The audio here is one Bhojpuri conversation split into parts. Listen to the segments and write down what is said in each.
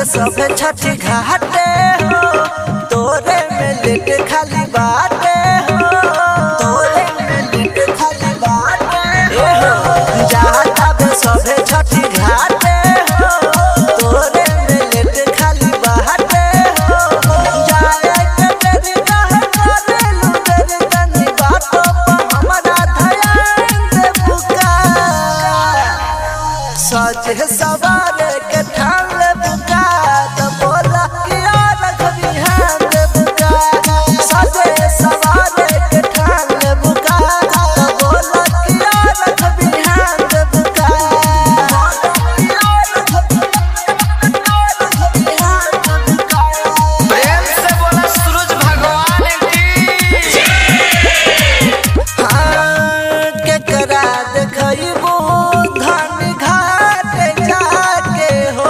सब छठी घाटे हो तोरे में लेट खाली बाटे हो तोरे में लेट खाली बाटे हो जाता बे सब छठी घाटे हो तोरे में लेट खाली बाटे हो जाए के तेरी कहे करे लू तेरी तनी बातों पर हमारा ध्यान दे पुकार सज सवार के ठान ले बुका तो बोला कि यार कभी हम दे बुका सज सवार के ठान ले बुका तो बोला कि यार कभी हम दे बुका प्रेम से बोला सूरज भगवान की हाँ, केकरा देखइबू धन घाट जाके हो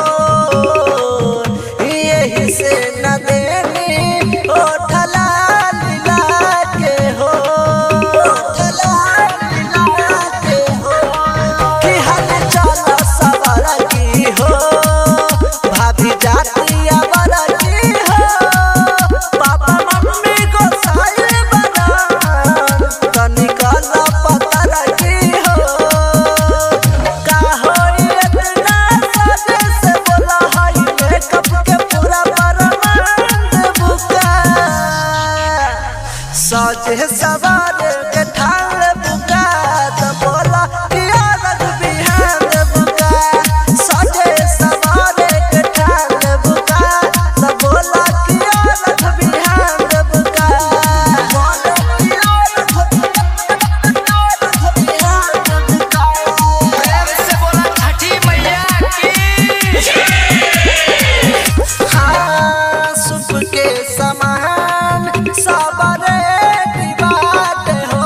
यही से न देनी ओठला लीला के हो ओठला लीला के हो कि हल चल सवार की हो भाभी जाती अवर की हो पापा मम्मी को साइल बना तनिकल पतर की हो का होई इतना सजे से बोला हई मेकअप के पूरा परमानंद बुका सजे सवार के ठाल बुका त बोला कि अलग बिहान बुका सजे सवार के ठाल बुका त बोला कि अलग बिहान बुका बोला कि अलग बिहान बुका प्रेम से बोला छठी मैया की हाँ, सुप के समान सबरे बात हो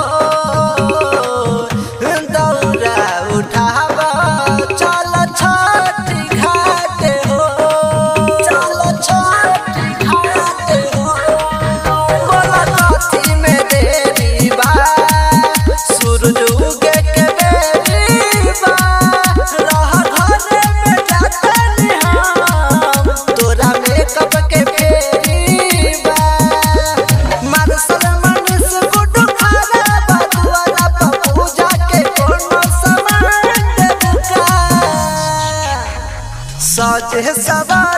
दौरा उठावा चल छठी घाट हो चल छठी घाट हो बोला कथी में देरी बा सूरज उगे के बेरी बा रह घरे में जातनी हम तोरा मेकअप के फेरी बा मारसल मनुष गुड्डू खारा बदुआला पर पूजा के कोनो सामान दे बुका सज सवा